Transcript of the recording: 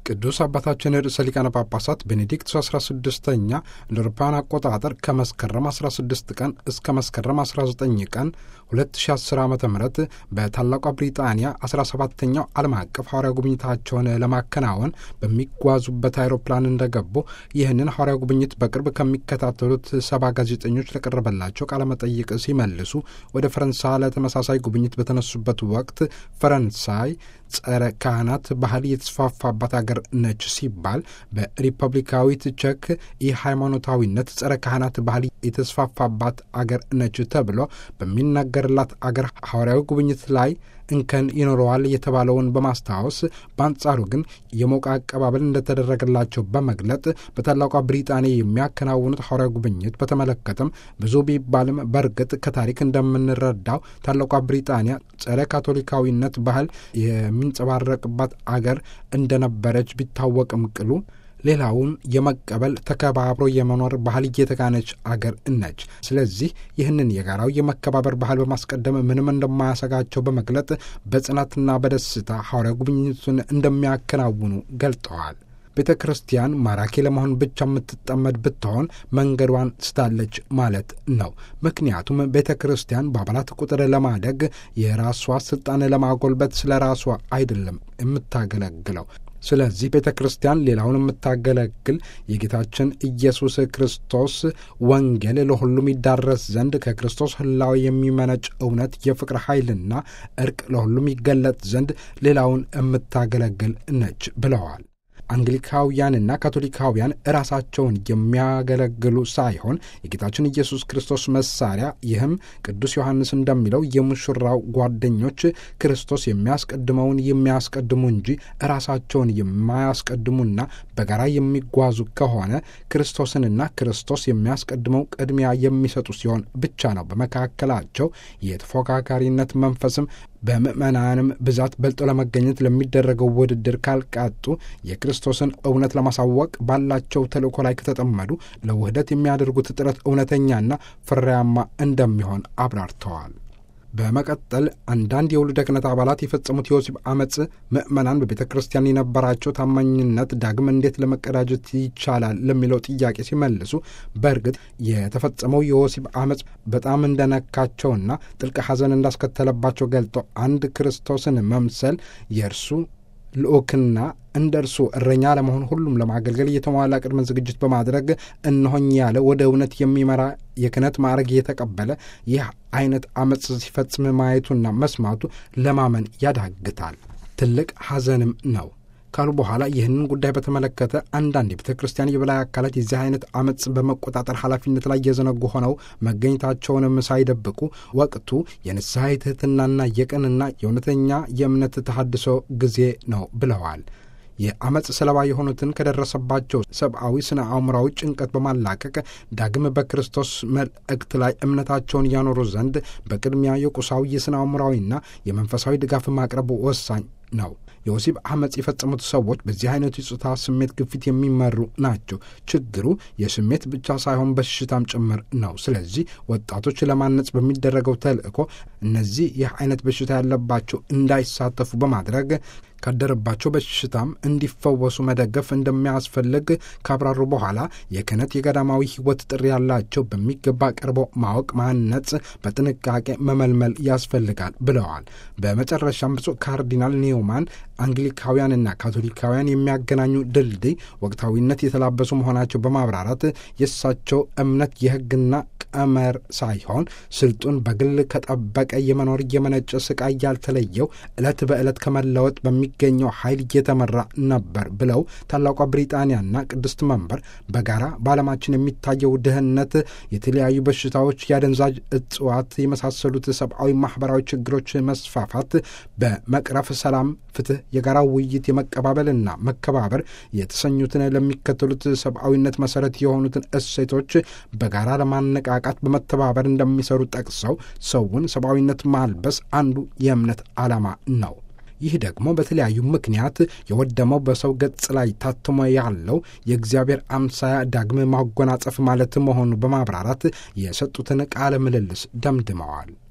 ቅዱስ አባታችን ርዕሰ ሊቃነ ጳጳሳት ቤኔዲክቱ 16ኛ እንደ አውሮፓውያን አቆጣጠር ከመስከረም 16 ቀን እስከ መስከረም 19 ቀን 2010 ዓ ም በታላቋ ብሪጣንያ 17ኛው ዓለም አቀፍ ሐዋርያ ጉብኝታቸውን ለማከናወን በሚጓዙበት አይሮፕላን እንደገቡ ይህንን ሐዋርያ ጉብኝት በቅርብ ከሚከታተሉት ሰባ ጋዜጠኞች ለቀረበላቸው ቃለመጠይቅ ሲመልሱ ወደ ፈረንሳይ ለተመሳሳይ ጉብኝት በተነሱበት ወቅት ፈረንሳይ ጸረ ካህናት ባህል የተስፋፋባት አገር ነች ሲባል በሪፐብሊካዊት ቼክ የሃይማኖታዊነት ጸረ ካህናት ባህል የተስፋፋባት አገር ነች ተብሎ በሚነገርላት አገር ሐዋርያዊ ጉብኝት ላይ እንከን ይኖረዋል የተባለውን በማስታወስ በአንጻሩ ግን የሞቀ አቀባበል እንደተደረገላቸው በመግለጥ በታላቋ ብሪጣንያ የሚያከናውኑት ሐዋርያዊ ጉብኝት በተመለከተም ብዙ ቢባልም በእርግጥ ከታሪክ እንደምንረዳው ታላቋ ብሪጣንያ ጸረ ካቶሊካዊነት ባህል የሚንጸባረቅባት አገር እንደነበረች ቢታወቅም ቅሉ ሌላውን የመቀበል ተከባብሮ የመኖር ባህል እየተጋነች አገር ነች። ስለዚህ ይህንን የጋራው የመከባበር ባህል በማስቀደም ምንም እንደማያሰጋቸው በመግለጥ በጽናትና በደስታ ሐዋርያ ጉብኝቱን እንደሚያከናውኑ ገልጠዋል። ቤተ ክርስቲያን ማራኪ ለመሆን ብቻ የምትጠመድ ብትሆን መንገዷን ስታለች ማለት ነው። ምክንያቱም ቤተ ክርስቲያን በአባላት ቁጥር ለማደግ የራሷ ስልጣን ለማጎልበት ስለ ራሷ አይደለም የምታገለግለው። ስለዚህ ቤተ ክርስቲያን ሌላውን የምታገለግል የጌታችን ኢየሱስ ክርስቶስ ወንጌል ለሁሉም ይዳረስ ዘንድ ከክርስቶስ ሕላዌ የሚመነጭ እውነት የፍቅር ኃይልና እርቅ ለሁሉም ይገለጥ ዘንድ ሌላውን የምታገለግል ነች ብለዋል። አንግሊካውያንና ካቶሊካውያን ራሳቸውን የሚያገለግሉ ሳይሆን የጌታችን ኢየሱስ ክርስቶስ መሳሪያ፣ ይህም ቅዱስ ዮሐንስ እንደሚለው የሙሽራው ጓደኞች ክርስቶስ የሚያስቀድመውን የሚያስቀድሙ እንጂ ራሳቸውን የማያስቀድሙና በጋራ የሚጓዙ ከሆነ ክርስቶስንና ክርስቶስ የሚያስቀድመው ቅድሚያ የሚሰጡ ሲሆን ብቻ ነው። በመካከላቸው የተፎካካሪነት መንፈስም በምዕመናንም ብዛት በልጦ ለመገኘት ለሚደረገው ውድድር ካልቃጡ የክርስቶስን እውነት ለማሳወቅ ባላቸው ተልእኮ ላይ ከተጠመዱ ለውህደት የሚያደርጉት ጥረት እውነተኛና ፍሬያማ እንደሚሆን አብራርተዋል። በመቀጠል አንዳንድ የውሉደ ክህነት አባላት የፈጸሙት የወሲብ አመፅ ምዕመናን በቤተ ክርስቲያን የነበራቸው ታማኝነት ዳግም እንዴት ለመቀዳጀት ይቻላል ለሚለው ጥያቄ ሲመልሱ በእርግጥ የተፈጸመው የወሲብ አመፅ በጣም እንደነካቸውና ጥልቅ ሐዘን እንዳስከተለባቸው ገልጠው አንድ ክርስቶስን መምሰል የእርሱ ልዑክና እንደ እርሱ እረኛ ለመሆን ሁሉም ለማገልገል የተሟላ ቅድመ ዝግጅት በማድረግ እነሆኝ ያለ ወደ እውነት የሚመራ የክህነት ማዕረግ የተቀበለ ይህ አይነት አመፅ ሲፈጽም ማየቱና መስማቱ ለማመን ያዳግታል፣ ትልቅ ሐዘንም ነው ካሉ በኋላ ይህንን ጉዳይ በተመለከተ አንዳንድ የቤተ ክርስቲያን የበላይ አካላት የዚህ አይነት አመፅ በመቆጣጠር ኃላፊነት ላይ የዘነጉ ሆነው መገኘታቸውንም ሳይደብቁ ወቅቱ የንስሐ የትህትናና የቅንና የእውነተኛ የእምነት ተሐድሶ ጊዜ ነው ብለዋል። የአመፅ ሰለባ የሆኑትን ከደረሰባቸው ሰብአዊ ስነ አእምራዊ ጭንቀት በማላቀቅ ዳግም በክርስቶስ መልእክት ላይ እምነታቸውን ያኖሩ ዘንድ በቅድሚያ የቁሳዊ የስነ አእምራዊና የመንፈሳዊ ድጋፍ ማቅረብ ወሳኝ ነው። የወሲብ አመፅ የፈጸሙት ሰዎች በዚህ አይነቱ የጾታ ስሜት ግፊት የሚመሩ ናቸው። ችግሩ የስሜት ብቻ ሳይሆን በሽታም ጭምር ነው። ስለዚህ ወጣቶች ለማነጽ በሚደረገው ተልእኮ እነዚህ ይህ አይነት በሽታ ያለባቸው እንዳይሳተፉ በማድረግ ካደረባቸው በሽታም እንዲፈወሱ መደገፍ እንደሚያስፈልግ ካብራሩ በኋላ የክህነት የገዳማዊ ሕይወት ጥሪ ያላቸው በሚገባ ቀርበው ማወቅ፣ ማነጽ፣ በጥንቃቄ መመልመል ያስፈልጋል ብለዋል። በመጨረሻም ብፁዕ ካርዲናል ኒውማን አንግሊካውያንና ካቶሊካውያን የሚያገናኙ ድልድይ ወቅታዊነት የተላበሱ መሆናቸው በማብራራት የእሳቸው እምነት የሕግና ቀመር ሳይሆን ስልጡን በግል ከጠበቀ የመኖር የመነጨ ስቃይ ያልተለየው ዕለት በዕለት ከመለወጥ በሚገኘው ኃይል እየተመራ ነበር ብለው ታላቋ ብሪጣንያና ቅድስት መንበር በጋራ በዓለማችን የሚታየው ድህነት፣ የተለያዩ በሽታዎች፣ የአደንዛዥ እጽዋት የመሳሰሉት ሰብአዊ፣ ማህበራዊ ችግሮች መስፋፋት በመቅረፍ ሰላም፣ ፍትህ፣ የጋራ ውይይት፣ የመቀባበልና መከባበር የተሰኙትን ለሚከተሉት ሰብአዊነት መሰረት የሆኑትን እሴቶች በጋራ ለማነቃቃት በመተባበር እንደሚሰሩ ጠቅሰው ሰውን ሰብአዊነት ማልበስ አንዱ የእምነት ዓላማ ነው። ይህ ደግሞ በተለያዩ ምክንያት የወደመው በሰው ገጽ ላይ ታትሞ ያለው የእግዚአብሔር አምሳያ ዳግም ማጎናጸፍ ማለት መሆኑ በማብራራት የሰጡትን ቃለ ምልልስ ደምድመዋል።